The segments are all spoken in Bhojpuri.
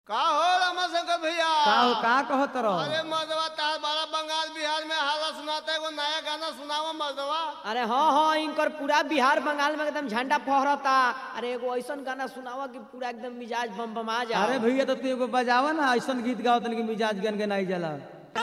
का हो रमाशंकर भैया का हो का कहत रहो अरे मर्दवा तार बारा बंगाल बिहार में हाला सुनाता है एगो नया गाना सुनावा मर्दवा अरे हाँ हाँ इनकर पूरा बिहार बंगाल में एकदम झंडा फहरता अरे एगो ऐसन गाना सुनावा कि पूरा एकदम मिजाज बम बमा जा अरे भैया तो तू एगो बजावा ना ऐसन गीत गाओ तन कि मिजाज गन के नहीं जाला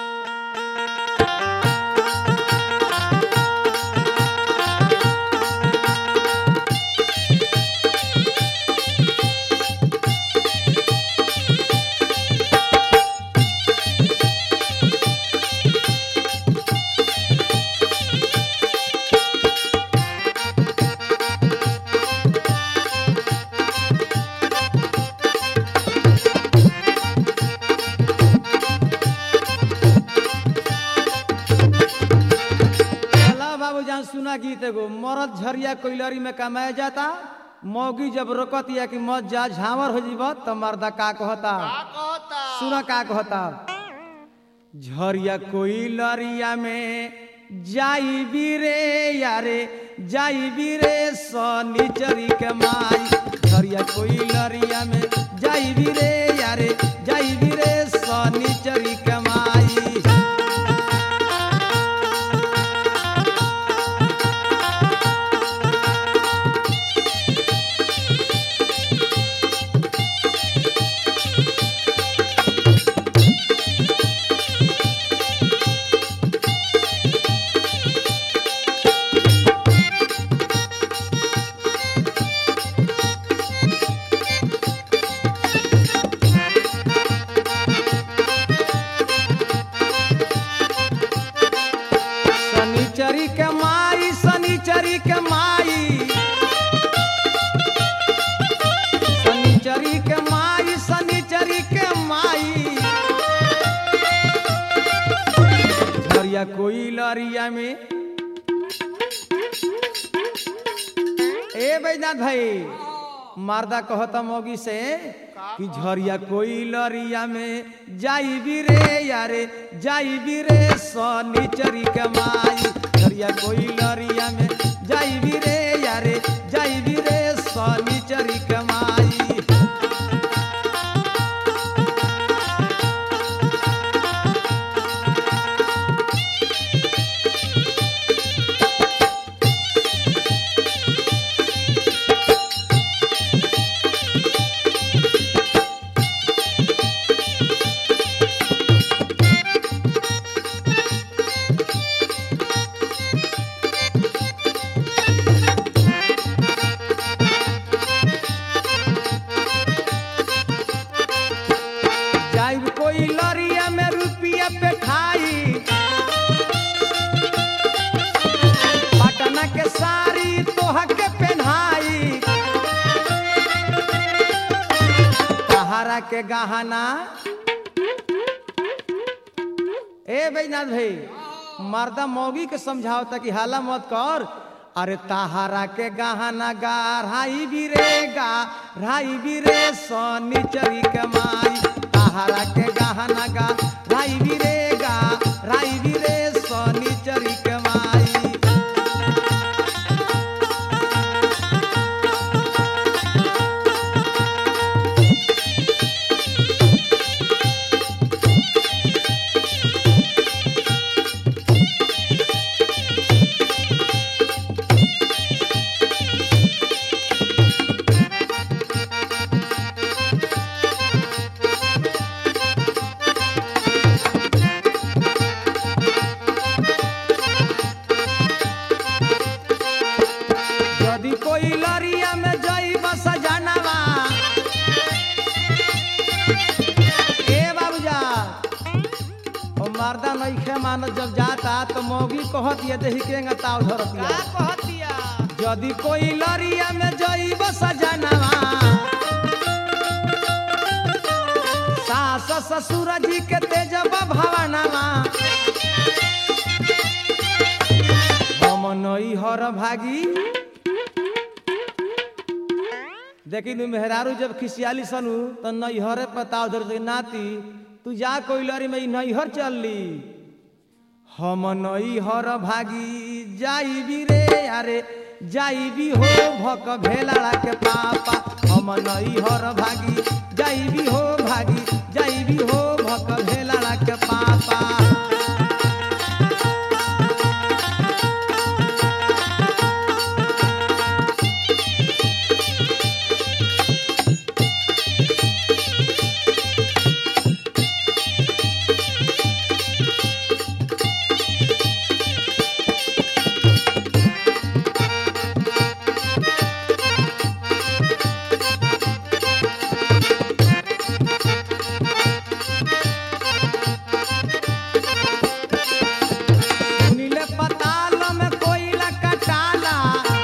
चला बाबू जान सुना गीत एगो मरद झरिया कोइलरी में कमाया जाता मौगी जब रोकत या कि मत जा झावर हो जीब त मर्दा का कहता का कहता सुना का कहता झरिया कोइलरिया में जाई बीरे यारे जाई बीरे सनीचरी के माई झरिया कोइलरिया में जाई बीरे यारे जाई बीरे सनीचरी के माई शनिचरी के माई शनिचरी के माई शनिचरी के माई शनिचरी के माई झरिया कोई लरिया में ए बैजनाथ भाई मारदा कहता मोगी से कि झरिया कोई लरिया में जाई भी रे यारे जाई भी रे सनीचरी के माई झरिया कोई लरिया में जाई भी रे यारे जाई भी रे सनीचरी के माई जाइब कोई लरिया में रुपया पे खाई पटना के साड़ी तोह के पहनाई तहारा के गहना ए बैजनाथ भाई मर्दा मौगी के समझाओ कि हाला मत कर अरे ताहारा के गहना गाढ़ाई भी रे गा राई भी रे सनीचरी के माई ताहारा के गहना गा राई भी रे गा राई भी रे सनीचरी के माई यदि कोई लरिया में जाइब सजनवा ए बाबूजा ओ मर्दा नइखे मानत जब जाता तो मौगी कहत ये देही के ताव धरतिया का कहतिया यदि कोई लरिया में जाइब सजनवा सास ससुर जी के तेजब भवनवा हम नई हर भागी देखी नु मेहरारू जब खिसियाली सनु तो नैहरे पताव धर से नाती तू जा कोइलरी में नैहर चल ली हम नैहर भागी जाई भी रे अरे जाई भी हो भक भेलाड़ा के पापा हम नैहर भागी जाई भी हो भागी जाइबी हो भक भेला के पापा सुनिले पताल में कोयला कटाला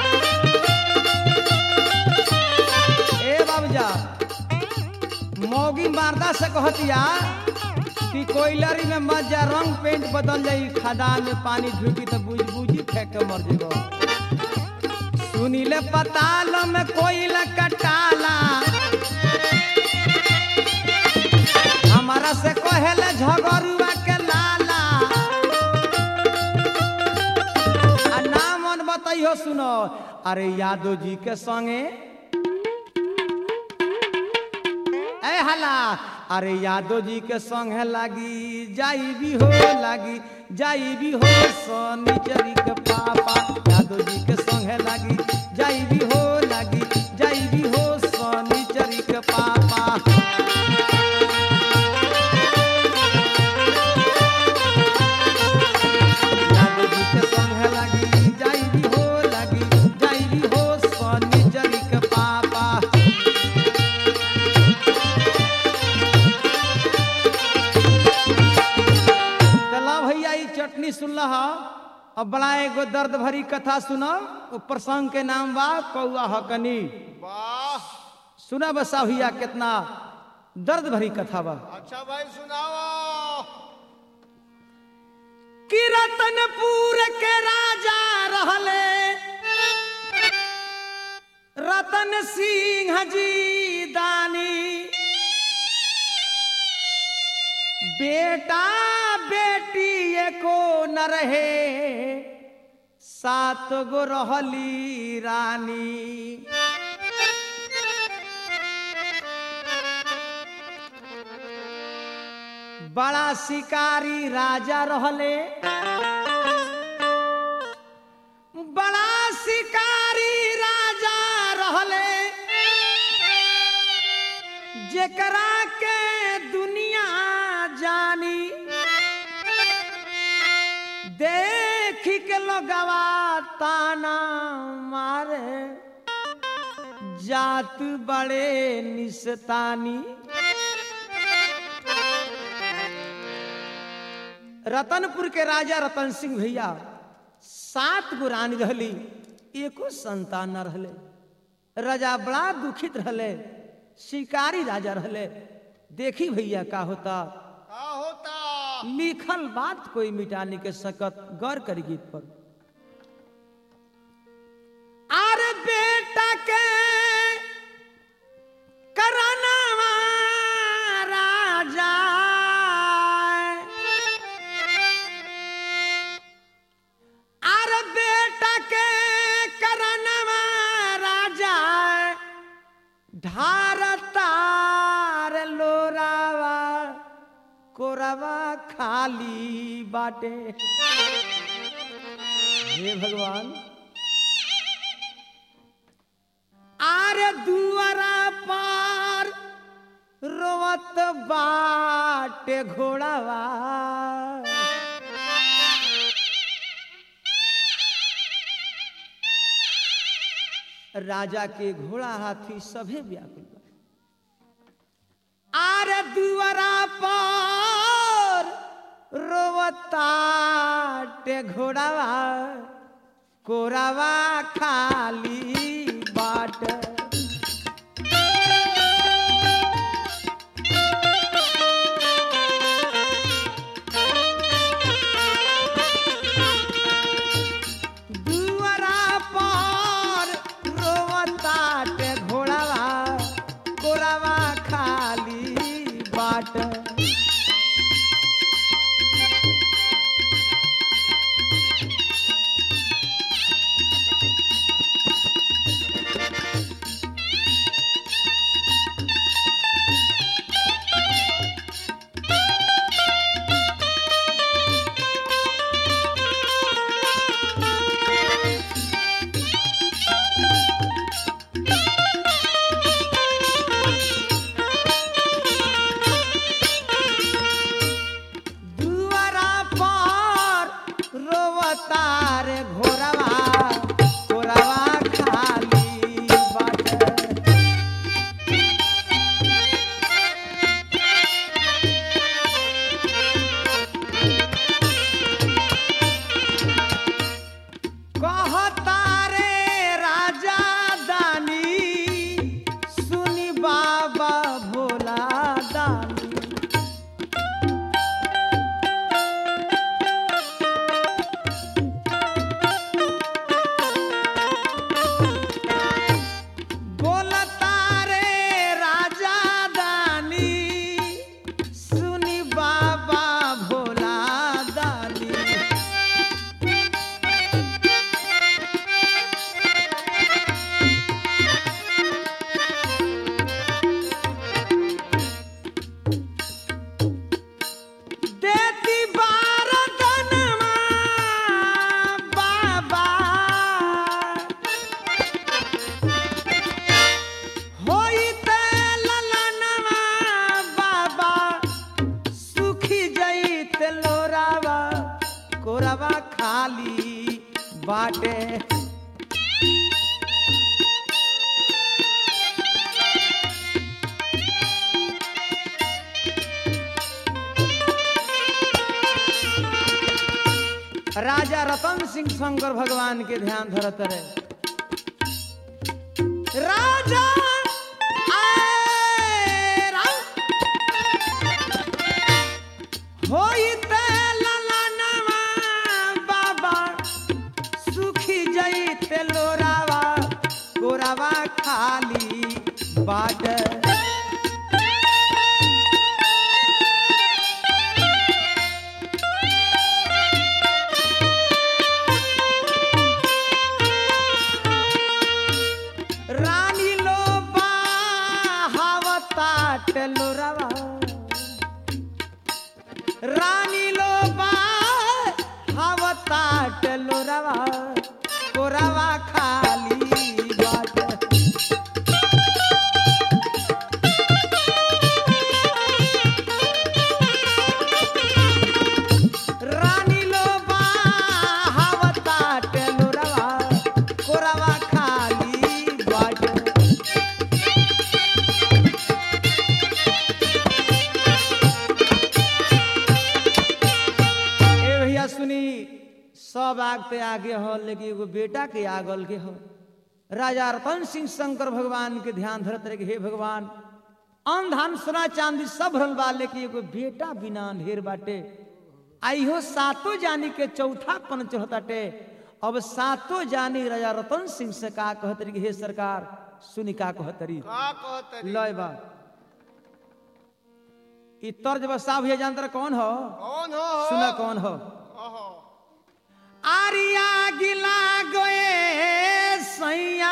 ए बाबूजा मौगी मारदा से कहतिया कि कोयलरी में मत जा रंग पेंट बदल जाई खदान में पानी ढुकी तो बुझ बुझी फेंक के मर जेबो सुनिले पताल में कोयला कटाला हमारा से कहेले झगरुआ के लाला आ नाम मन बताइयो सुनो अरे यादव जी के संगे ए हला अरे यादव जी के संगे लागी जाई भी हो लागी जाई भी हो सोनीचरी के पापा यादव जी के संगे लागी जाई भी हो लागी जाई भी हो सोनीचरी के पापा यादव जी के संगे लागी जाई भी हो लागी जाई भी हो सोनीचरी के पापा चला भैया ई चटनी सुनला हा अब बड़ा एगो दर्द भरी कथा सुना ओ प्रसंग के नाम बा कौआ हकनी वाह सुना बसा भैया कितना दर्द भरी कथा बा अच्छा भाई सुनाओ कि रतनपुर के राजा रहले रतन सिंह जी दानी बेटा बेटी एको न रहे सात गो रहली रानी बड़ा शिकारी राजा रहले बड़ा शिकारी राजा रहले जेकरा के दुनिया जानी देख के लोगवा ताना मारे जात बड़े निस्तानी रतनपुर के राजा रतन सिंह भैया सात गो रानी रहली एको संतान न रहले राजा बड़ा दुखित रहले शिकारी राजा रहले देखी भैया का होता का होता लिखल बात कोई मिटा नहीं के सकत गौर करी गीत पर अरे बेटा के करनवा राजा अरे बेटा के करनवा राजा ढारतार लोरावा कोरवा खाली बाटे हे भगवान आरे दुआरा पार रोवत बाटे घोड़ावा राजा के घोड़ा हाथी सभे व्याकुल बा आरे दुआरा पर रोवताटे घोड़ावा कोरावा खाली बाट दुआरा पर रोवताटे घोड़ावा कोरावा खाली बाट खाली बाटे राजा रतन सिंह शंकर भगवान के ध्यान धरत रहे राजा आए राम होइते ललनवा बाबा सुखी जइते लोरावा गोरावा खाली बाट रानी लो बावतात लोरावा रानी लो बावतात लोरावा कोरावा खाली बाट रानी लो बावतात लोरावा कोरावा खाली बाट ए भैया सुनी सब आग पे आगे हो लेकिन एगो बेटा के आगल के हो राजा रतन सिंह शंकर भगवान के ध्यान धरत रहे कि हे भगवान अन धान सोना चांदी सब भरल बा लेकिन एगो बेटा बिना ढेर बाटे आइहो सातो जानी के चौथा पन चढ़ताटे अब सातो जानी राजा रतन सिंह से का कहत रही कि हे सरकार सुनी का कहत रही का कहतरी लय बा ई तर्ज बसा भैया जानतर कौन हो कौन हो सुना कौन हो ओहो आरिया गिला गए सैया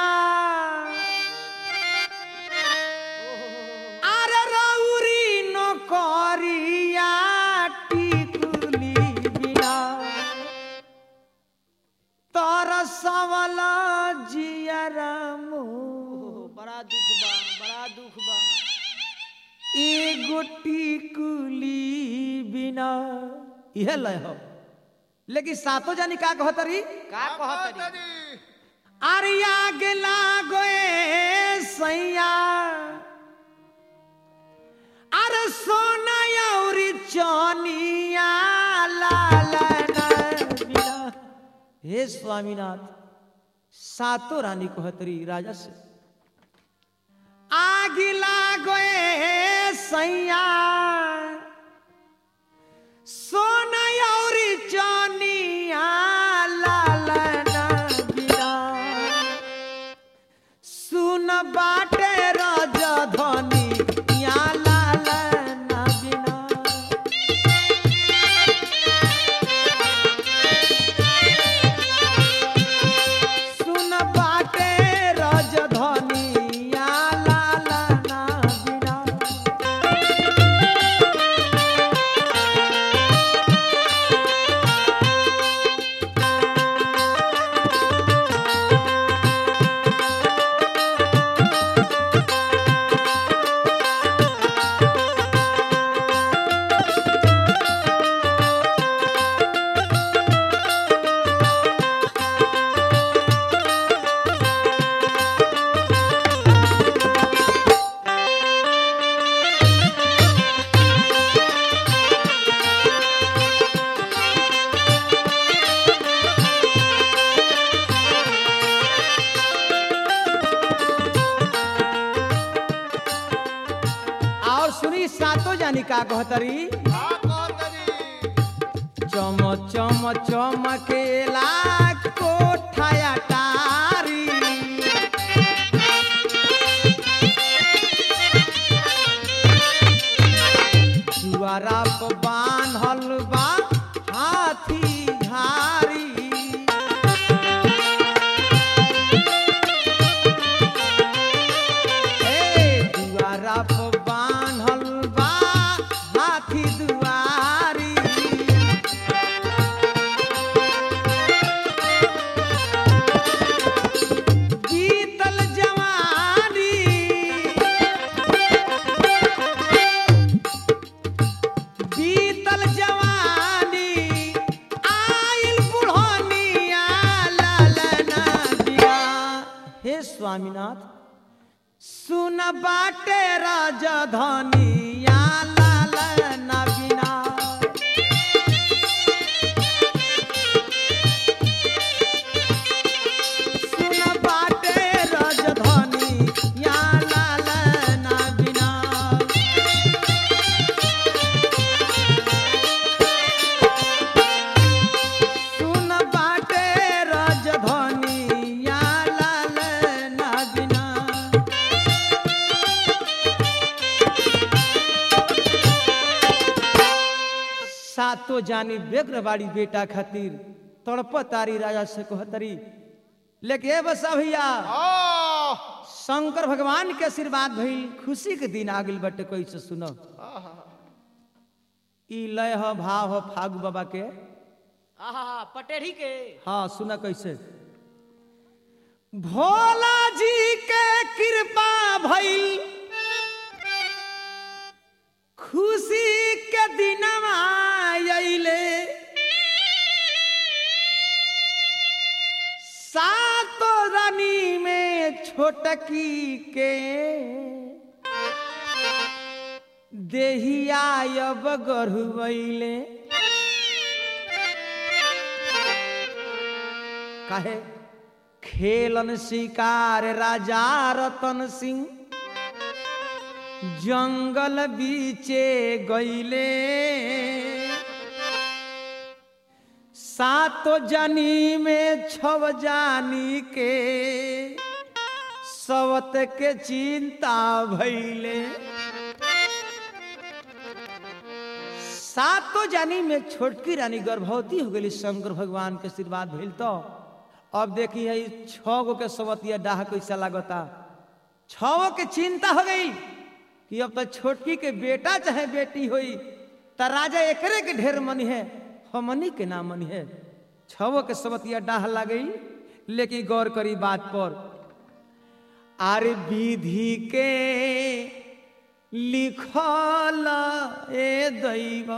आर रौरी नौकरिया टिकुली बिना तर सवल जियरा मुँह बड़ा दुख बा बड़ा दुख बा एगो टिकुली बिना इहे लय हो लेकिन सातो जानी का कहतरी का कहत रही कहतरी आरिया गेला गोए सैया अरे सोना औरी चनिया लालना बिना हे स्वामीनाथ सातो रानी कहतरी राजा से आगिला गोए सैया सोना औरी चनिया लालना बिना सुन बाटे रजधनी या लालना बिना सुन बाटे रजधनी या लालना बिना और सुनी सातो जानी का कहतरी का कहतरी चम चम चमकेला कोठाया टारी दुआरा पर बान्हल बा हाथी झारी ए दुआरा पर बान्हल बा हाथी दुआरी बीतल जवानी स्वामीनाथ सुन बाटे राजधानिया लाल नबीना सुन बाटे राजधानिया लाल नबीना सुन बाटे राजधानिया लाल नबीना सातो जानी बेग्र बाड़ी बेटा खातिर तड़प तारी राजा से कहतरी लेके ए बसा भैया ओ शंकर भगवान के आशीर्वाद भइल खुशी के दिन आ गइल बटे कैसे सुनो ई लय ह भाव ह फागु बाबा के आहा पटेढ़ी के हाँ सुना कैसे भोला जी के कृपा भइल खुशी के दिनवा अइले सातो रानी में छोटकी के देहिया अब गढ़ुले काहे खेलन शिकार राजा रतन सिंह जंगल बीचे गईले सातो जानी में छव जानी के सवत के चिंता भइले सातो जानी में छोटकी रानी गर्भवती हो गई शंकर भगवान के आशीर्वाद भइल तो अब देखी है छह गो के सवतिया डाह कैसा लागता छो के चिंता हो गई कि अब तो छोटकी के बेटा चाहे बेटी होई त राजा एकरे के ढेर मनी है हमनी के ना मनी है छवो के सवतिया डाह लागई लेकिन गौर करी बात पर आरे विधि के लिखल ए दैव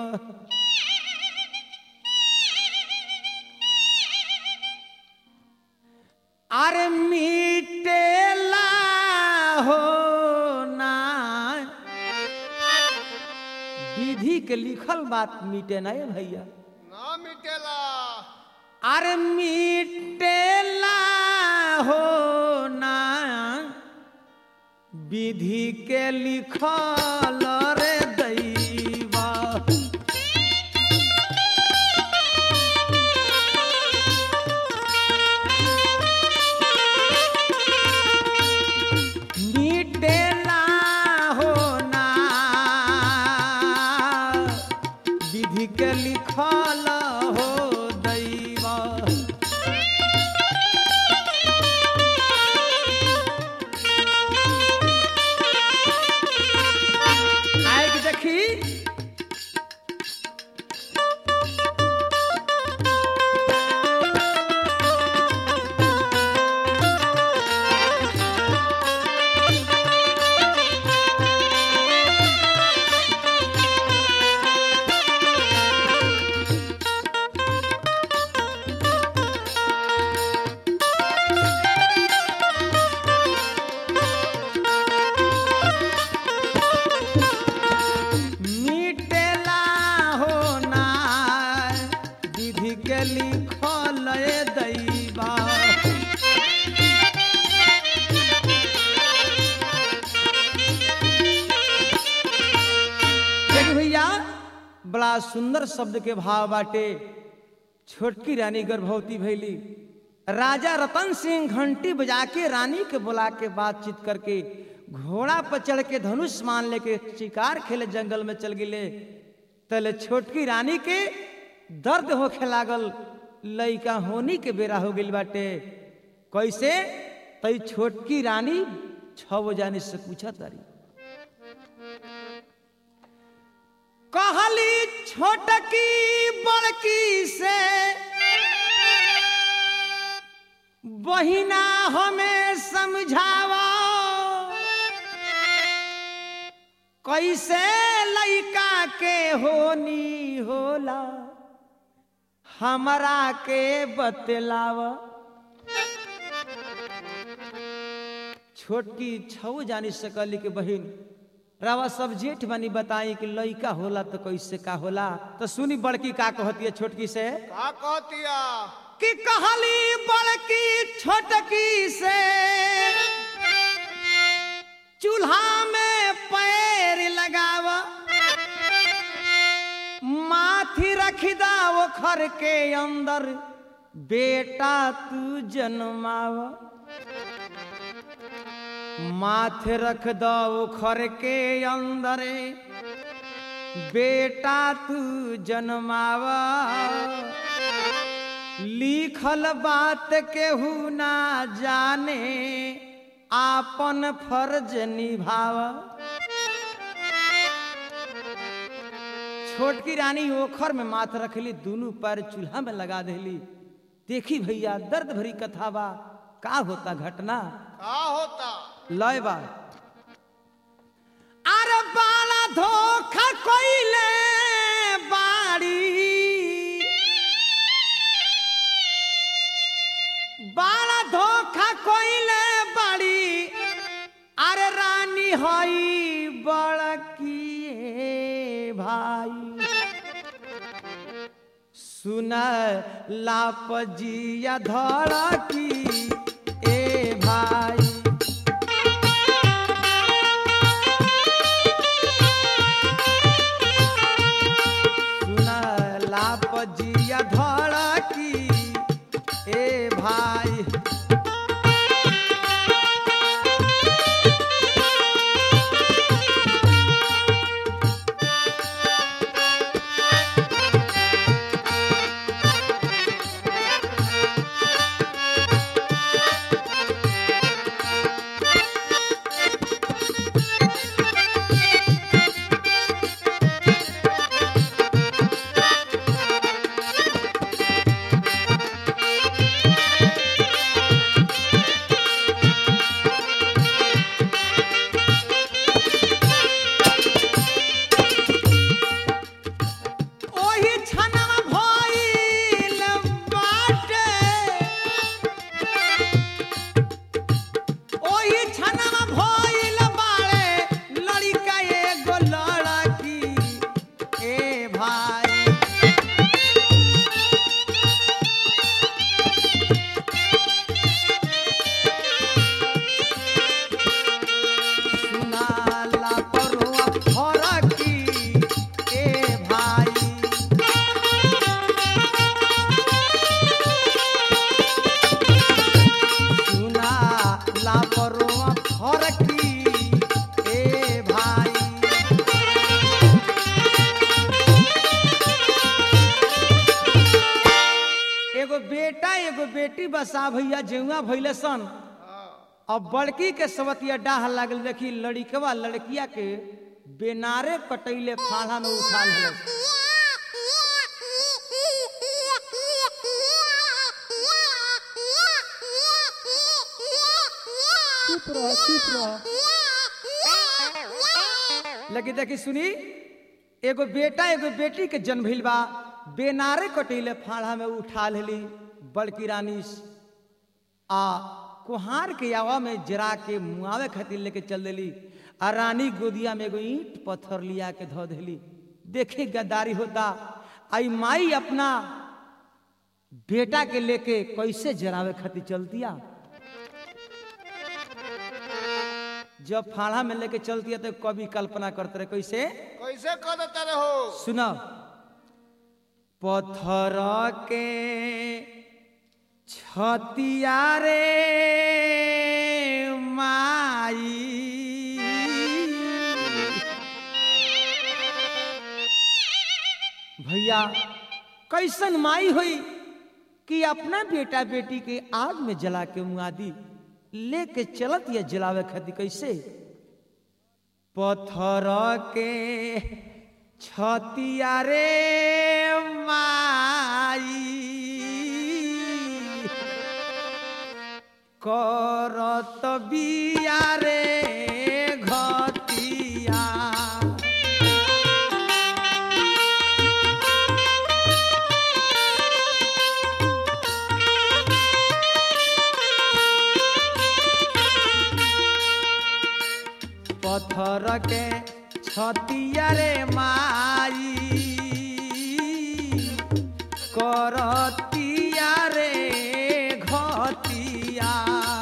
अरे मिटेला हो ना विधि के लिखल बात मिटे ना भैया ना मिटेला अरे मिटेला हो ना विधि के लिखल रे दैवा मिटेला हो ना विधि के लिखल हो दैवा आए कि देखी मिटेला हो ना विधि के लिखल ए दैवा देखी भैया बड़ा सुंदर शब्द के भाव बाटे छोटकी रानी गर्भवती भैली राजा रतन सिंह घंटी बजा के रानी के बुला के बातचीत करके घोड़ा पर चढ़ के धनुष मान लेके शिकार खेले जंगल में चल गिले तले छोटकी रानी के दर्द होखे लागल लइका होनी के बेरा हो गइल बाटे कैसे तई छोटकी रानी छव जाने से पूछा तारी कहली छोटकी बड़की से बहिना हमें समझावा कैसे लइका के होनी होला हमरा के बतलावा छोटकी छऊ जानी सकली के बहिन रावा सब जेठ बनी बताई कि लइका होला तो कैसे का होला तो सुनी बड़की का कहती है छोटकी से का कहतिया कि कहली बड़की छोटकी से चूल्हा में पैर लगाव माथी रख दाव खर के अंदर बेटा तू जन्माव माथे रख दो खर के अंदर बेटा तू जन्मावा लिखल बात केहू ना जाने आपन फर्ज निभाव छोटकी रानी ओखर में माथ रखली दोनों पैर चूल्हा में लगा देली देखी भैया दर्द भरी कथा बा का होता घटना का होता लय बा अरे बाला धोखा कोइले बाड़ी बाला धोखा कोइले बाड़ी अरे रानी हई बड़की भाई सुन लापजिया धड़की ए भाई सुन लापजिया धड़की ए भाई ओही छनवा भइल बाटे ओही छनवा भइल बाड़े लड़का एगो लड़की ए भाई सुनाला परुआ फरकी ए भाई सुना लापरवा फरकी ए भाई एगो बेटा एगो बेटी बसा भैया जेउआ भैले सन अब बड़की के सवतिया डाह लागल देखी लड़िकवा लड़किया के बेनारे कटैले फाड़ा में उठा लेलक चुप रह चुप रह लगी देखी सुनी एगो बेटा एगो बेटी के जन्म भइल बा बेनारे कटैले फाड़ा में उठा लेली बड़की रानी आ कुहार के आवा में जरा के मुआवे खातिर लेके चल देली आ रानी गोदिया में एगो ईंट पत्थर लिया के धो देली देखे गद्दारी होता आई माई अपना बेटा के लेके कैसे जरावे खातिर चलतिया जब फाड़ा में लेके चलती है तो कभी कल्पना करते रहे कैसे कैसे कह देते रहो सुनो पत्थर के छतिया रे माई भैया कैसन माई हुई कि अपना बेटा बेटी के आग में जला के मुआदी लेके चलत या जलावे खातिर कैसे पत्थर के छतिया रे माई करत बिया रे घतिया के छतिया रे माई करतिया रे घतिया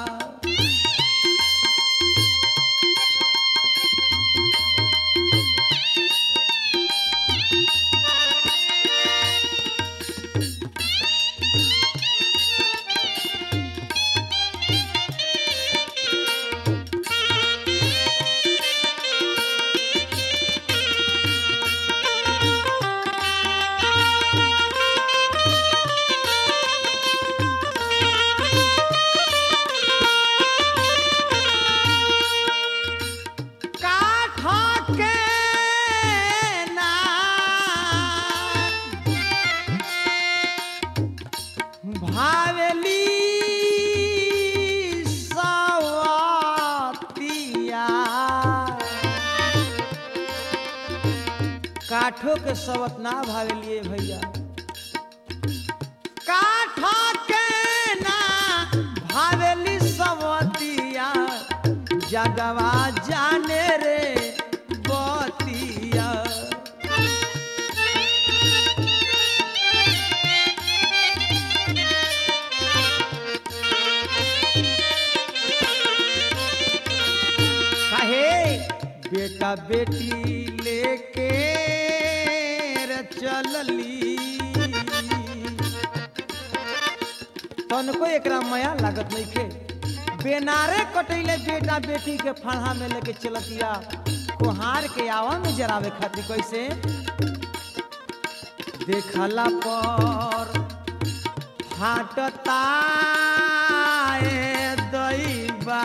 काठ के ना भावेली सवतिया काठो के सवत ना भावेलिए भैया काठ के ना भावेली सवतिया जगवा जाने रे बतिया काहे बेटा बेटी लेके रे चलली तनको एकरा माया लागत नइखे बेनारे कटैले बेटा बेटी के फढ़ा में लेके चलतिया कुहार के आवा में जरावे खातिर कैसे देखला पर फाटता ए दैबा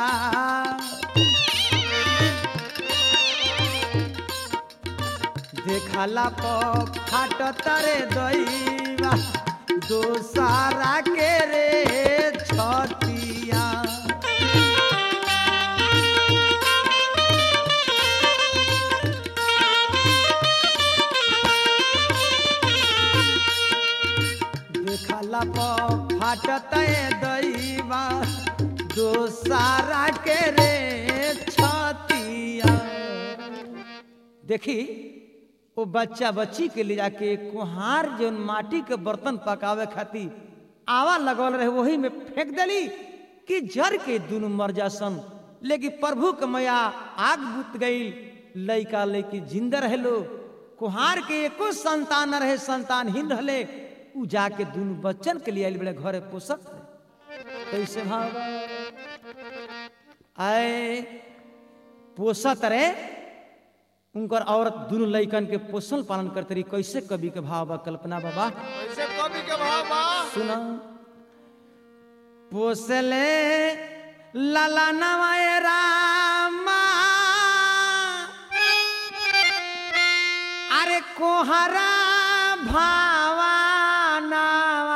देखला पर फाटता रे दैबा दोसारा के रे छतिया देखला पर फाटत दैबा दोसारा के रे छतिया देखी वो बच्चा बच्ची के ले जाके कुहार जौन माटी के बर्तन पकावे खातिर आवा लगल रहे वही में फेंक देली कि जर के दुनु मर जासन लेकिन प्रभु के मैया आग बुत गई लइका लइकी जिंदा रहे लो कुहार के एको संतान न रहे संतानहीन रहले उ जाके दुनु बच्चन के लिए आइल बड़े घरे पोसत रहे कैसे भाव आए पोसत रहे उनकर औरत दुनु लइकन के पोषण पालन करते रही कैसे कवि के भाव बा कल्पना बाबा ऐसे कवि के भाव बा सुना पोसले लाला नवाय रामा अरे कोहरा भावा नावा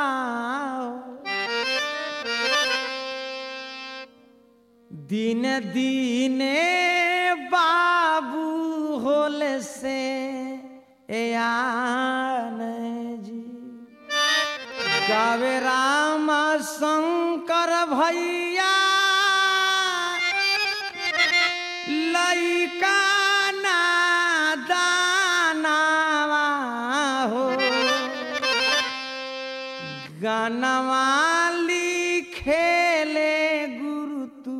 दिन दीने बाबू होले से एयान जी गावे राम शंकर भैया लइका नादानावा हो गानवा लिखेले गुरु तू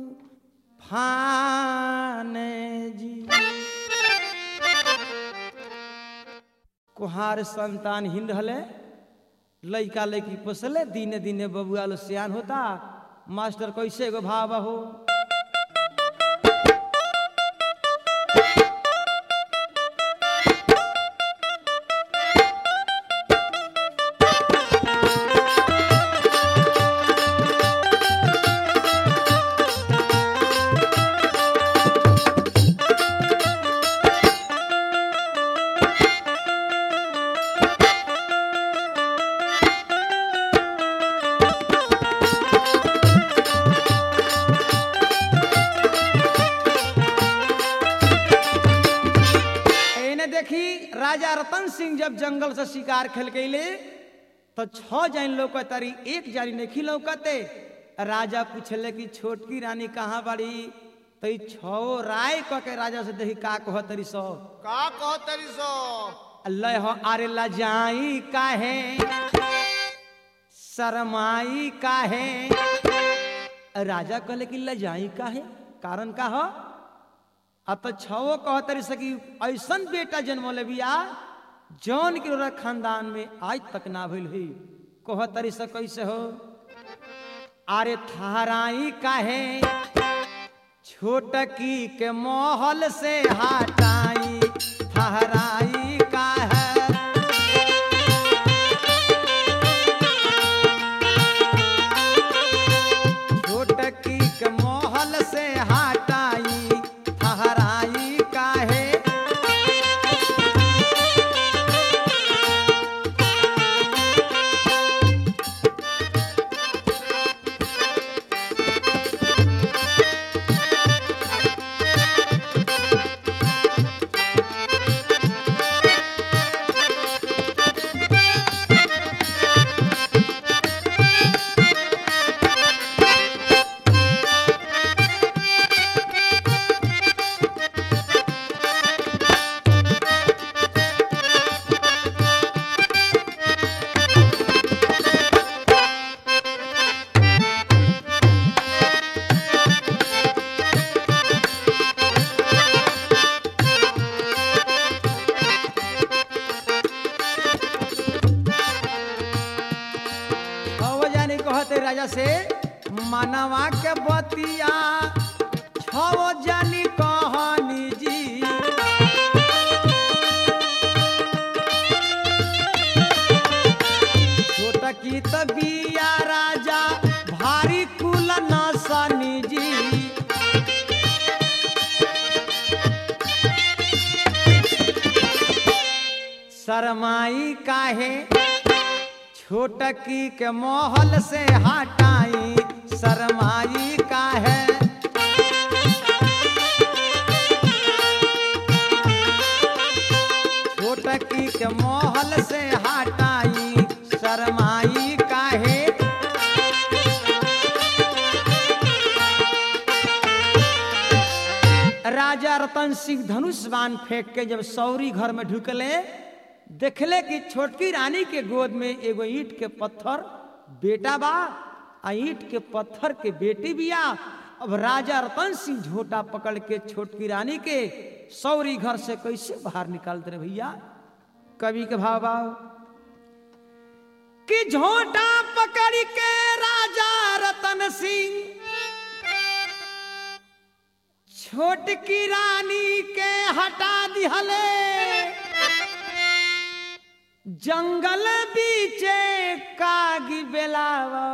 फाने जी कुहार संतान हिंद हले लइका लइकी पोसले दिने दिने बबुआ लो सियान होता मास्टर कैसे एगो भाव हो एने देखी राजा रतन सिंह जब जंगल से शिकार खेल गईले तो छह जान लौकतारी एक जारी नहीं लौकते राजा पूछले कि छोटकी रानी कहाँ बाड़ी तो ई छो राय क के राजा से देखी का कह तरी सो का कहो तेरी सो अल्लाह हो अरे लजाई काहे शरमाई काहे राजा कहले कि लजाई काहे कारण का हो अब तो छो कह तरी से कि ऐसन बेटा जन्म ले बिया जौन के रौरा खानदान में आज तक ना भइल हुई कह तरी से कैसे हो अरे थाराई काहे छोटकी के मोहल से हटाई ठहराई का है छोटकी के मोहल से हटाई ठहराई का है छव जानी कहते राजा से मानवा के बतिया छव जानी कहनी जी छोटा की तबिया राजा भारी कुल नसनी जी शरमाई काहे छोटकी के मोहल से हटाई शरमाई का है छोटकी के मोहल से हटाई शरमाई का है राजा रतन सिंह धनुष बाण फेंक के जब सौरी घर में ढुकले देखले कि छोटकी रानी के गोद में एगो ईंट के पत्थर बेटा बा आ ईंट के पत्थर के बेटी बिया अब राजा रतन सिंह झोटा पकड़ के छोटकी रानी के सौरी घर से कैसे बाहर निकालते रहे भैया कवि के भाव भाव कि झोटा पकड़ के राजा रतन सिंह छोटकी रानी के हटा दिहले जंगल बीचे कागी बेलावा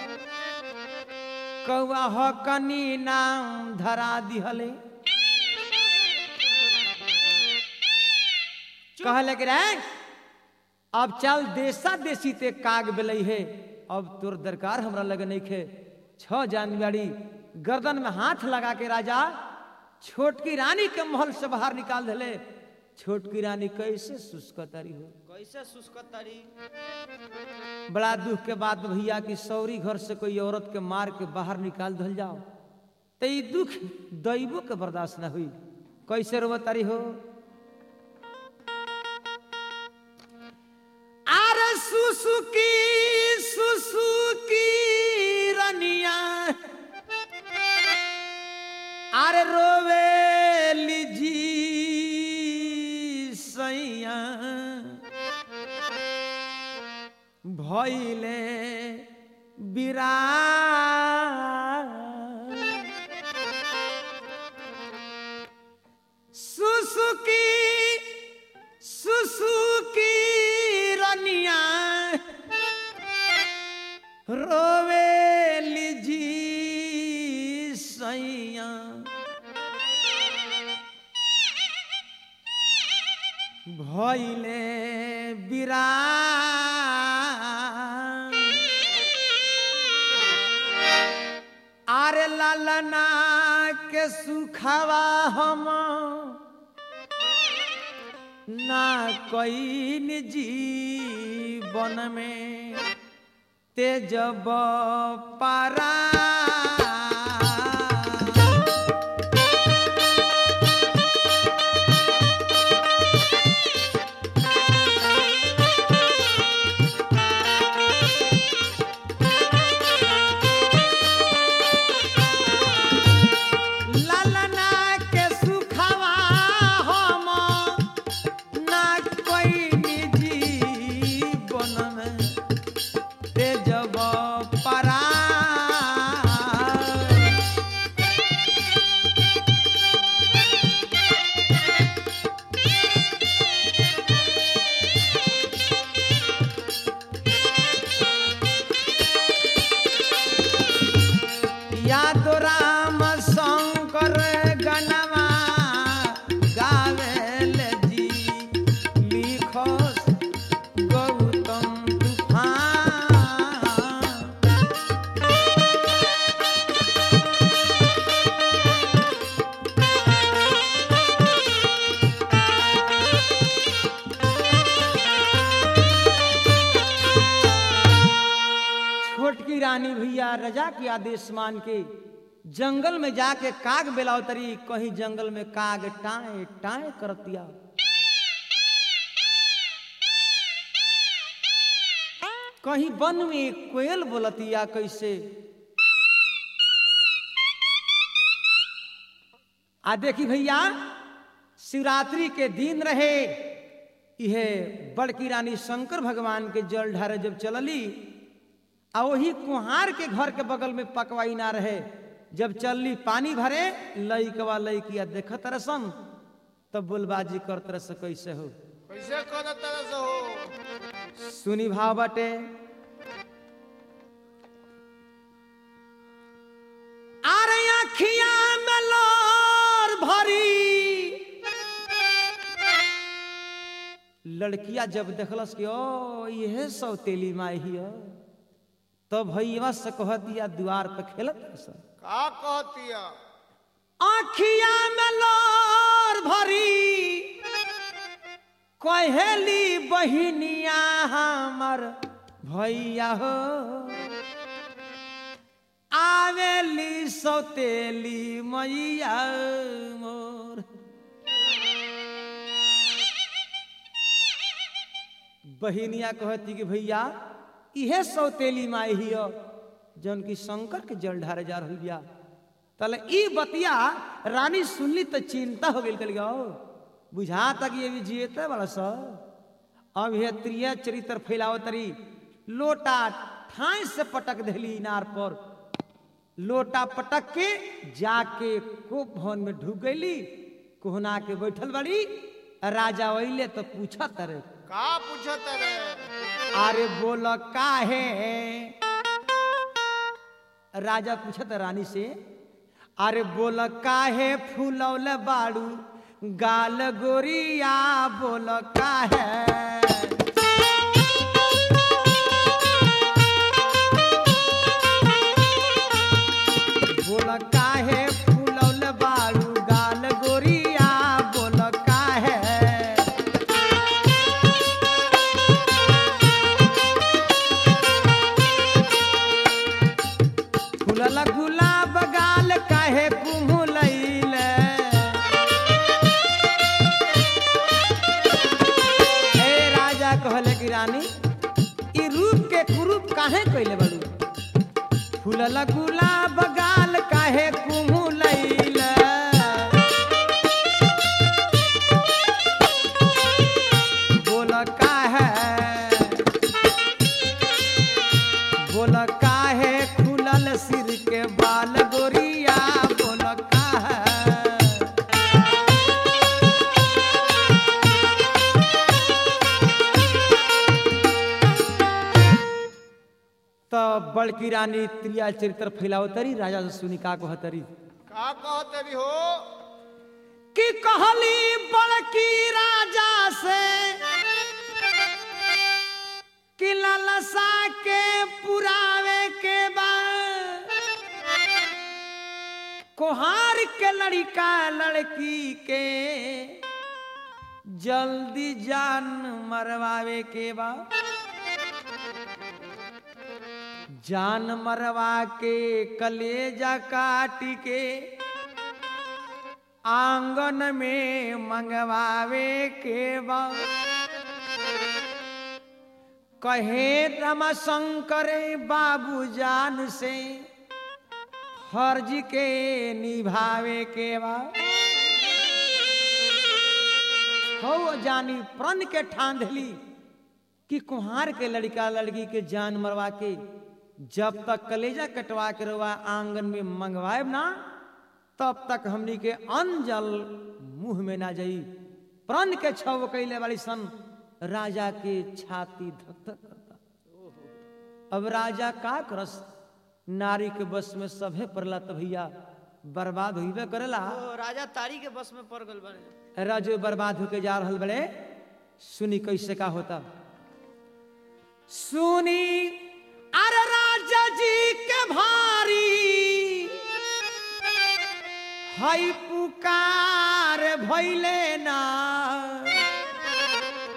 कौआ हकनी नाम धरा दिहले कहले कि रे अब चल देशा देशी ते काग बेलई है अब तोर दरकार हमरा लगे नहीं खे छ जानवाड़ी गर्दन में हाथ लगा के राजा छोटकी रानी के महल से बाहर निकाल दिले छोटकी रानी कैसे शुष्कतारी हो कैसे शुष्क तरी बड़ा दुख के बाद भैया की सौरी घर से कोई औरत के मार के बाहर निकाल दल जाओ तो ये दुख दैवो के बर्दाश्त ना हुई कैसे रोवतारी हो अरे सुसुकी सुसुकी रनिया अरे रोवे लीजी सैया भैले बिरा सुसुकी सुसुकी रनिया रोवे जी सैया भैले बिरा आरे लालना के सुखावा हम ना कोई जीवन में तेजब पारा रानी भैया रजा के आदेश मान के जंगल में जाके काग बेलावतरी कहीं जंगल में काग टाए टाए करतिया कहीं वन में कोयल बोलतिया कैसे आ देखी भैया शिवरात्रि के दिन रहे यह बड़की रानी शंकर भगवान के जल ढारे जब चलली आ वही कुहार के घर के बगल में पकवाई ना रहे जब चलली पानी भरे लईकवा लईकिया देखत रसन तब बोलबाजी करत रस कैसे हो कैसे कर तरह से हो सुनी भाव बटे अरे अखिया में लोर भरी लड़किया जब देखलस कि ओ यह सौतेली माई हिय तो भैया से कह दिया द्वार पे खेलत रसन। का कहतिया आखिया में लोर भरी कहेली बहिनिया हमर भैया हो आवेली सौतेली मैया मोर बहिनिया कहती कि भैया इहे सौतेली माई हिय जौन की शंकर के जल ढारे जा रही बिया तले ई बतिया रानी सुनली तो चिंता हो गई कल बुझा तक ये भी जियते वाला स अब ये त्रिय चरित्र फैलाव तरी लोटा ठाई से पटक देली इनार पर लोटा पटक के जाके खूब भवन में ढुक गईली कोहना के बैठल बड़ी राजा वैले तो पूछा तरे का पूछत रे अरे बोल काहे राजा पूछत रानी से अरे बोल काहे फूलौल बाड़ू गाल गोरिया बोल काहे बोल काहे फूलौल बाड़ू गाल गोरिया बोल काहे फुलल गुलाब गाल काहे कुम्हलैले हे राजा कहले कि रानी ई रूप के कुरूप काहे कइले बड़ू फुलल गुलाब गाल काहे कुम्हलैले बोल काहे बोल काहे खुलल सिर के बाल गोरिया बोल काहे तो बड़की रानी त्रिया चरित्र फैलाव तरी राजा से सुनी का कहतरी का कहते भी हो कि कहली बड़की राजा से कि ललसा के पुरावे के बाद कोहार के लड़का लड़की के जल्दी जान मरवावे के बाद जान मरवा के कलेजा काट के आंगन में मंगवावे के बाद कहे रमा शंकर बाबू जान से फर्ज के निभावे के बाद हो जानी प्रण के ठान धली कि कुहार के लड़का लड़की के जान मरवा के जब तक कलेजा कटवा के रवा आंगन में मंगवाए ना तब तक हमनी के अंजल मुंह में ना जाई प्रण के छव कैले वाली सन राजा के छाती धक धक करता अब राजा का करस नारी के बस में सभे पड़ला त भैया बर्बाद हुईबे करेला ओ, राजा तारी के बस में पड़ गल बने राजो बर्बाद होके जा रहल बड़े सुनी कैसे का होता सुनी अरे राजा जी के भारी हई पुकार भैले ना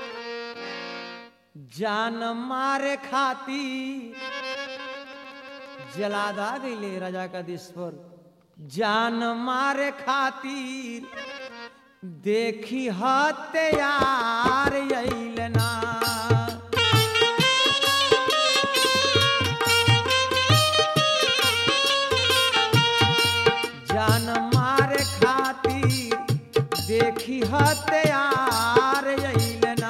जान मारे खाती जलादा गईले राजा का देश पर जान मारे खातिर देखी हत्यार अइलना जान मारे खातिर देखी हत्यार अइलना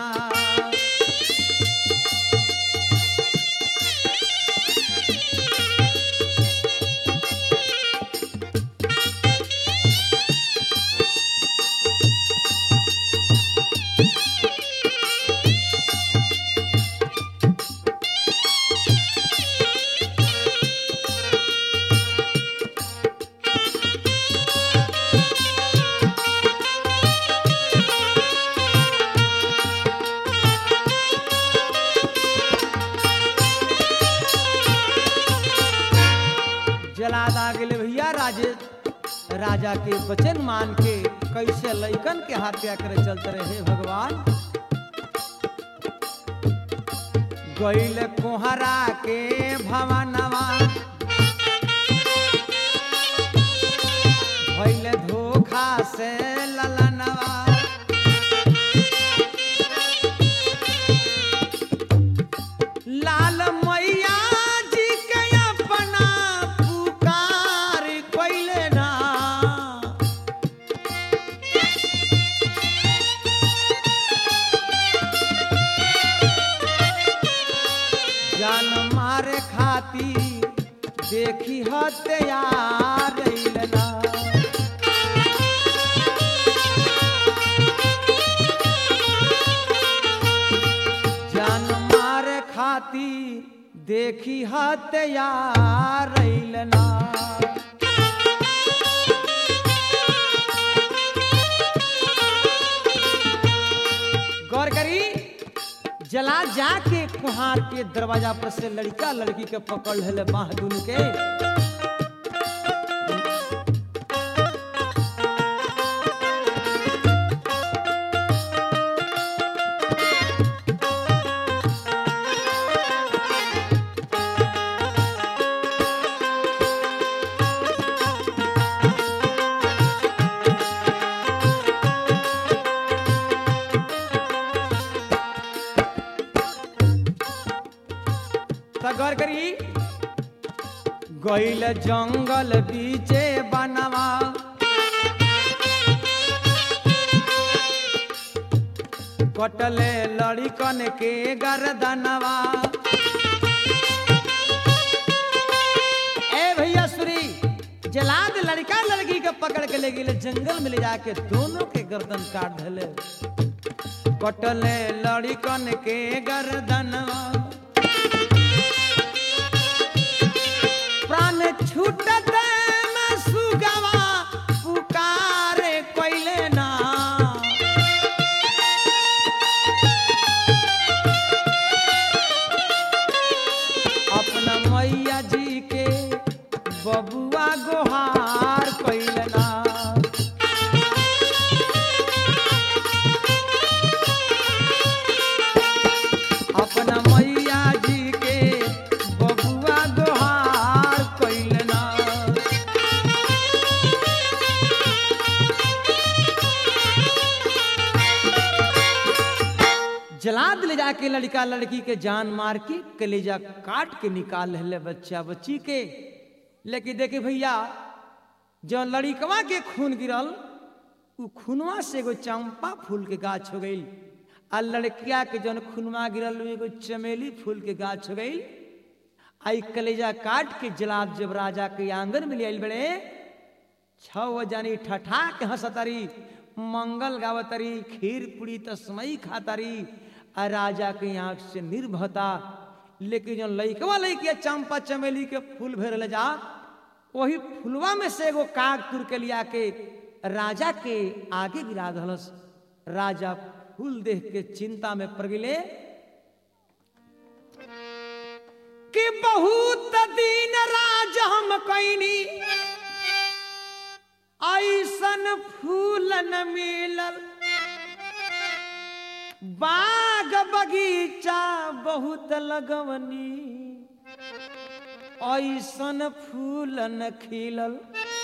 जलादा गेले भैया राजे राजा के वचन मान के कैसे लैकन के हत्या करे चलते रहे भगवान गैल कोहरा के भवनवा भैल धोखा से ललनवा लाल मैया जी के अपना पुकार कैले ना जान मारे खातिर देखी हत्यार अइलना जान मारे खातिर देखी हत्यार अइलना गौर करी जला जाके कुहार के दरवाजा पर से लड़का लड़की के पकड़ ले बाह दुनू के त गौर करी गइल जंगल बीचे बनवा कटले लड़िकन के गर्दनवा ए भैया सुरी जलाद लड़का लड़की के पकड़ के ले गेले जंगल में ले जाके दोनों के गर्दन काट धले कटले लड़िकन के गर्दनवा प्राण छूटत में सुगवा पुकारे कोइले ना अपना मैया जी के बबुआ गोहार कोइले ना अपना मैया जी के बबुआ गोहार कोइले ना जलाद ले जाके लड़का लड़की के जान मार के कलेजा काट के निकाल ले बच्चा बच्ची के लेकिन देखे भैया जो लड़िकवा के खून गिरल उ खूनवा से एगो चंपा फूल के गाछ हो गई आ लड़किया के जौन खूनवा गिरल उ एगो चमेली फूल के गाछ हो गई आई कलेजा काट के जलाद जब राजा के आंगन में ले आइल बड़े छह जानी ठठा के हंसतारी मंगल गावतारी खीर पूरी तस्मई खातारी आ राजा के आंख से निर्भता लेकिन जो लइकवा लइकिया चंपा चमेली के फूल भर ले जा वही फुलवा में से एगो काग तुर के लिया के राजा के आगे गिरा दहलस राजा फूल देख के चिंता में पड़ गेले कि बहुत दिन राज हम कैनी ऐसन फूल न मिलल बाग बगीचा बहुत लगवनी ऐसन फूल न खिलल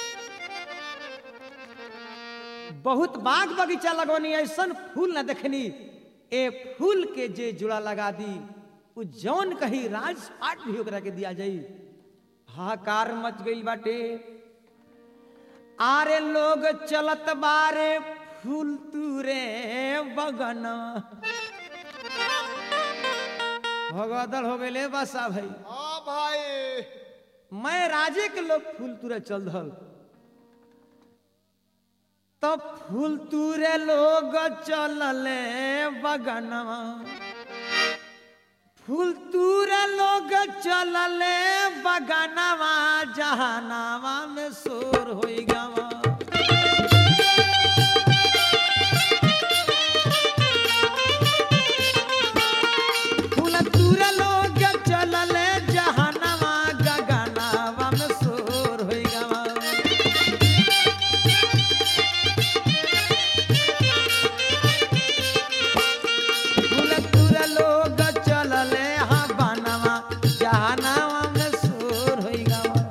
बहुत बाग बगीचा लगवनी ऐसन फूल न देखनी ए फूल के जे जुड़ा लगा दी उ जौन कही राजपाट भी ओकरा के दिया जाई हाहाकार मच गई बाटे आरे लोग चलत बारे फूल तुरे बगन भगदड़ हो गए बसा भाई हाँ भाई मैं राजे के लोग फूल तुरे चल दल तब फूल तुरे लोग चलले बगनवा फूल तुरे लोग चलले बगनवा जहानावा में शोर होई गवा फूल तुरे लोग चलले जहानावा गगनावा में शोर होई गवा फूलतुर लोग चलले हाँ बनवा जहानावा में शोर होई गवा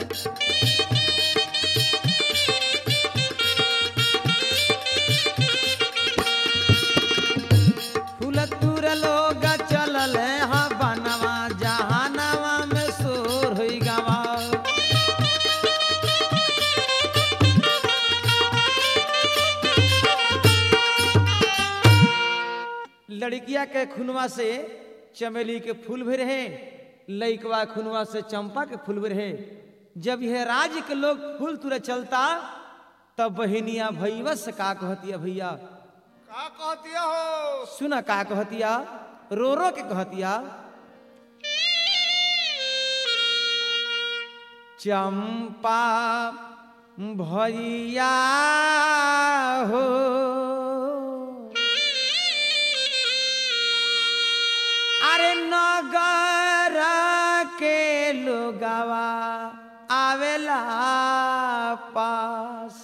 फूलतुर लोग चलले हाँ बनवा जहानावा में शोर होई गवा लड़किया के खुनवा से चमेली के फूल भी रहे लइकवा खुनवा से चंपा के फूल भी रहे जब यह राज के लोग फूल तुरे चलता तब बहनिया भैया से का कहतिया भैया का कहती हो सुना का कहतिया रो रो के कहतिया चंपा भैया हो अरे नगर के लोगवा आवेला पास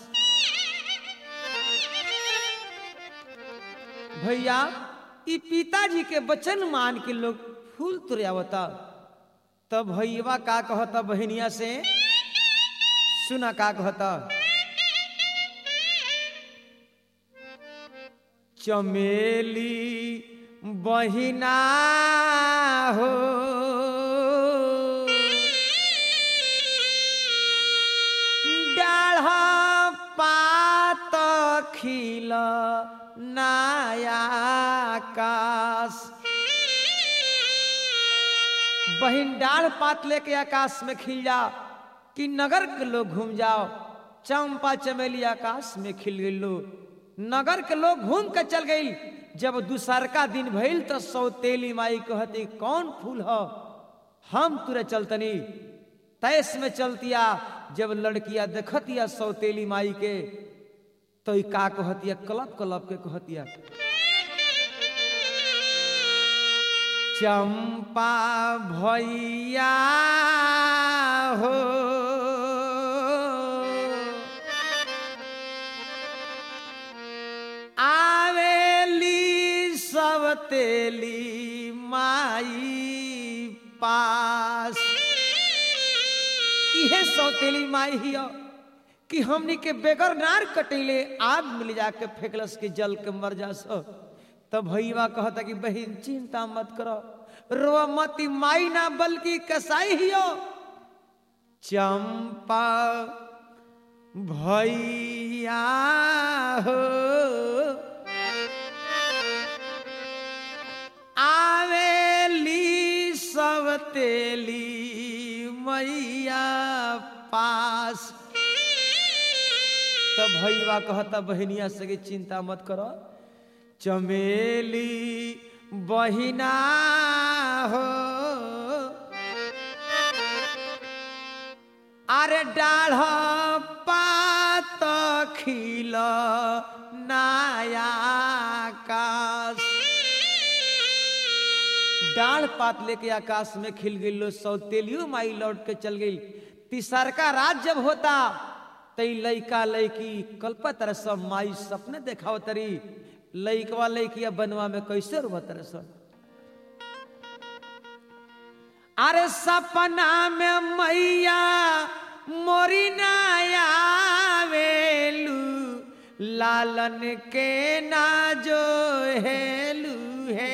भैया ई पिताजी के वचन मान के लोग फूल तुरयावता तब भैया का कहता बहनिया से सुना का कहता चमेली बहिना हो डाढ़ पात खिल नया आकाश बहिन डाढ़ पात लेके आकाश में खिल जा कि नगर के लोग घूम जाओ चंपा चमेली आकाश में खिल गई लो नगर के लोग घूम के चल गई जब दूसरका दिन भइल तो सौतेली माई कहती कौन फूल हो हम तुरे चलतनी तैस में चलतिया जब लड़किया देखतिया सौतेली माई के तो ई का कहतिया कलप कलप के कहतिया चंपा भैया हो आवेली सब तेली माई पास इहे सौतेली माई हिया कि हमनी के बेगर नार कटैले आग मिल जाके फेंकलस के जल के मर जा सो तब भैया कहता कि बहन चिंता मत करो रो मती माई ना बल्कि कसाई हियो चंपा भैया हो आवेली सब तेली मैया पास तब भैया कहता बहनिया से कि चिंता मत करो चमेली बहिना हो अरे डाढ़ पात खिल नया आकाश डाढ़ पात लेके आकाश में खिल गई लो सौतेलियो माई लौट के चल गई तीसरका रात जब होता तई लइका लइकी कल्पा तरह सब माई सपने देखाव तरी लइकवा लइकिया बनवा में कैसे रुआ तरह सब अरे सपना में मैया मोरी नया वेलू लालन के ना जो हेलू है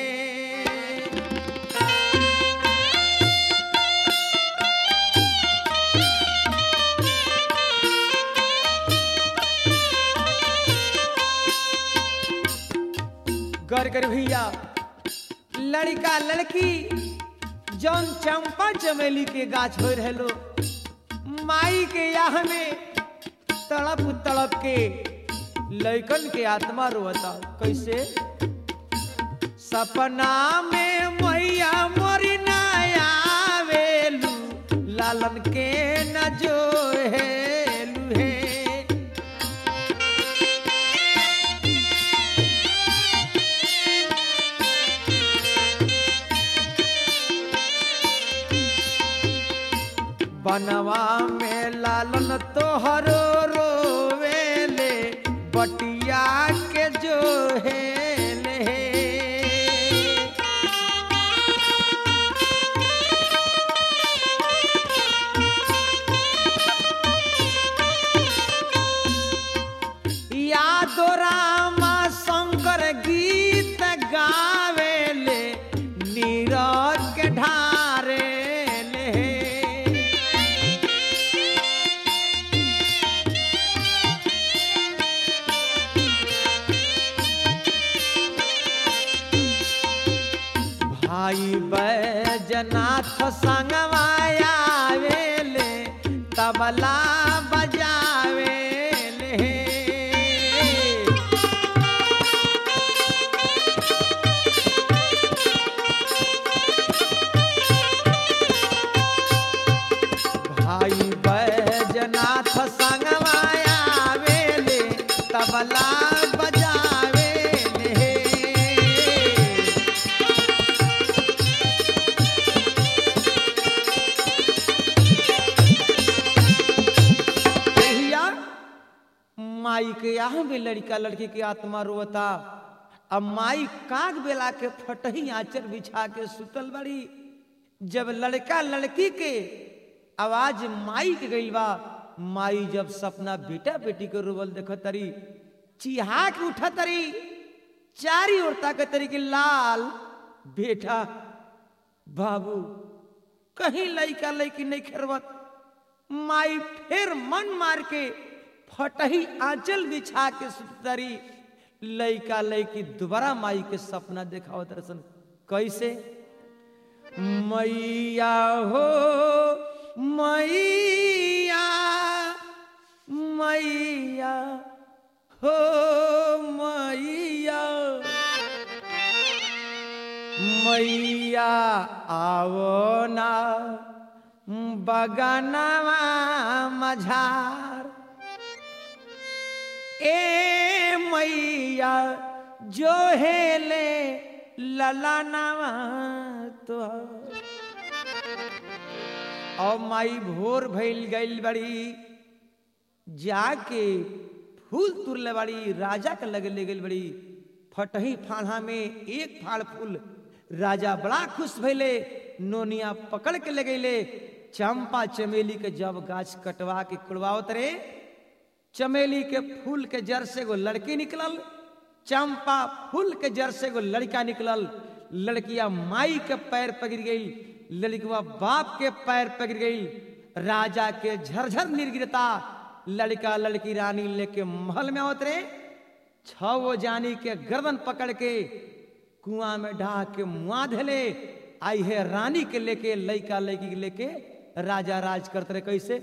गौर कर भैया लड़का लड़की जौन चंपा चमेली के गाछ हो रहलो माई के याह में तड़प तड़प के लैकन के आत्मा रोता कैसे सपना में मैया मोरी नया वेलू लालन के न जो हेलू हे बनवा में लालन तोहरो रोवेले बटिया के जो हेले यादो रामा शंकर गीत गावेले नीरज के ढारे ले भाई बैजनाथ संगवाया वेले तबला बजावेले भाई बैजनाथ संगवाया वेले तबला बजावेले भैया माई के यहाँ भी लड़का लड़की के आत्मा रोता अब माई काग बेला के फटही आंचर बिछा के सुतल बड़ी जब लड़का लड़की के आवाज माई के गई बा माई जब सपना बेटा बेटी के रोवल देख तरी चिहा के उठा तरी चारी ओर ताकत तरी कि लाल बेटा बाबू कहीं लड़का लड़की नहीं खेरवत माई फिर मन मार के फटही आंचल बिछा के सुतरी लइका लइकी दोबारा माई के सपना देखावत रसन कैसे मैया हो मैया मैया हो मैया मैया आवो ना बगनवा मझार ए मैया जो हेले ललनवा तो और माई भोर भइल गइल बड़ी जाके फूल तुरले बड़ी राजा के लगे ले गइल बड़ी फटही फाड़ा में एक फाड़ फूल राजा बड़ा खुश भइले नोनिया पकड़ के ले गइले चंपा चमेली के जब गाछ कटवा के कुड़वावत रे चमेली के फूल के जड़ से एगो लड़की निकलल चंपा फूल के जड़ से एगो लड़का निकलल लड़किया माई के पैर पकड़ गई लड़कवा बाप के पैर पकड़ गई राजा के झरझर निर्गिरता लड़का लड़की रानी लेके महल में आवत रे छो जानी के गर्दन पकड़ के कुआं में ढा के मुआ धले आई है रानी के लेके लड़का लड़की के लेके राजा राज करते रहे कैसे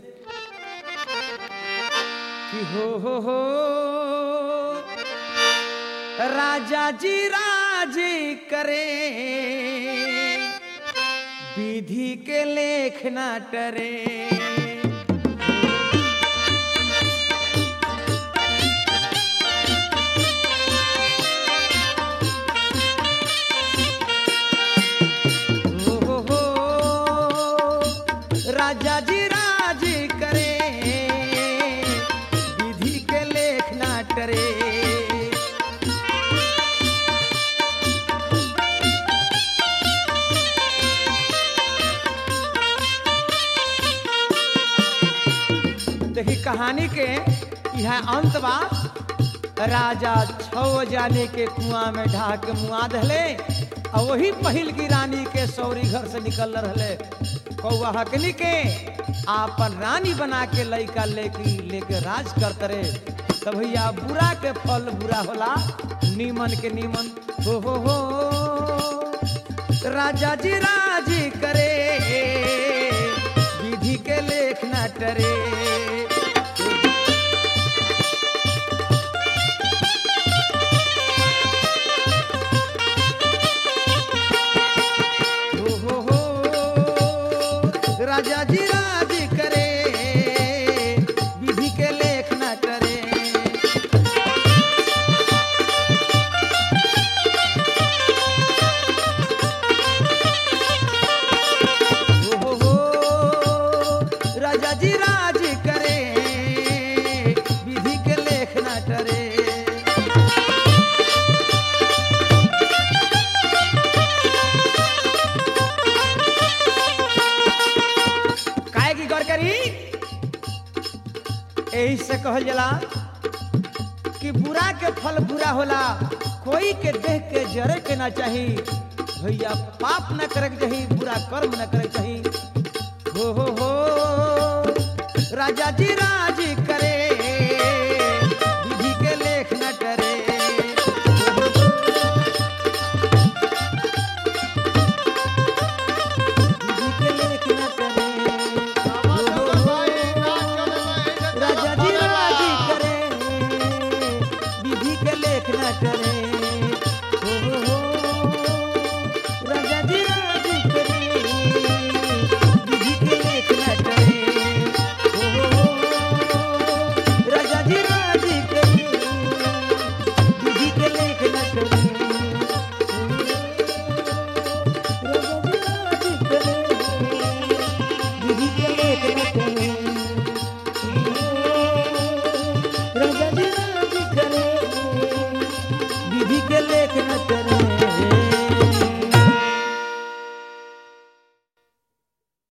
कि हो हो हो राजा जी राज करे विधि के लेख न टरे हो हो हो राजा जी राज करे विधि के लेख ना टरे कहानी के यह अंत बा राजा छो जाने के कुआं में ढा के मुआ दहले और वही पहिल की रानी के सौरी घर से निकल रहे कौआ हकनी के आपन रानी बना के लइका लेके लेके राज करते रहे तब भैया बुरा के फल बुरा होला नीमन के नीमन हो हो हो राजा जी राजी करे विधि के लेख न टरे हो हो हो राजा जी राजी करे विधि के लेख न टरे हो हो राजा जी राज करे विधि के लेख न टरे काहे की गौर करी यही से कहल जला कि बुरा के फल बुरा होला कोई के देख के जरे के ना चाही भैया पाप न करे के चाही बुरा कर्म न करे के चाही हो हो हो राजा जी राज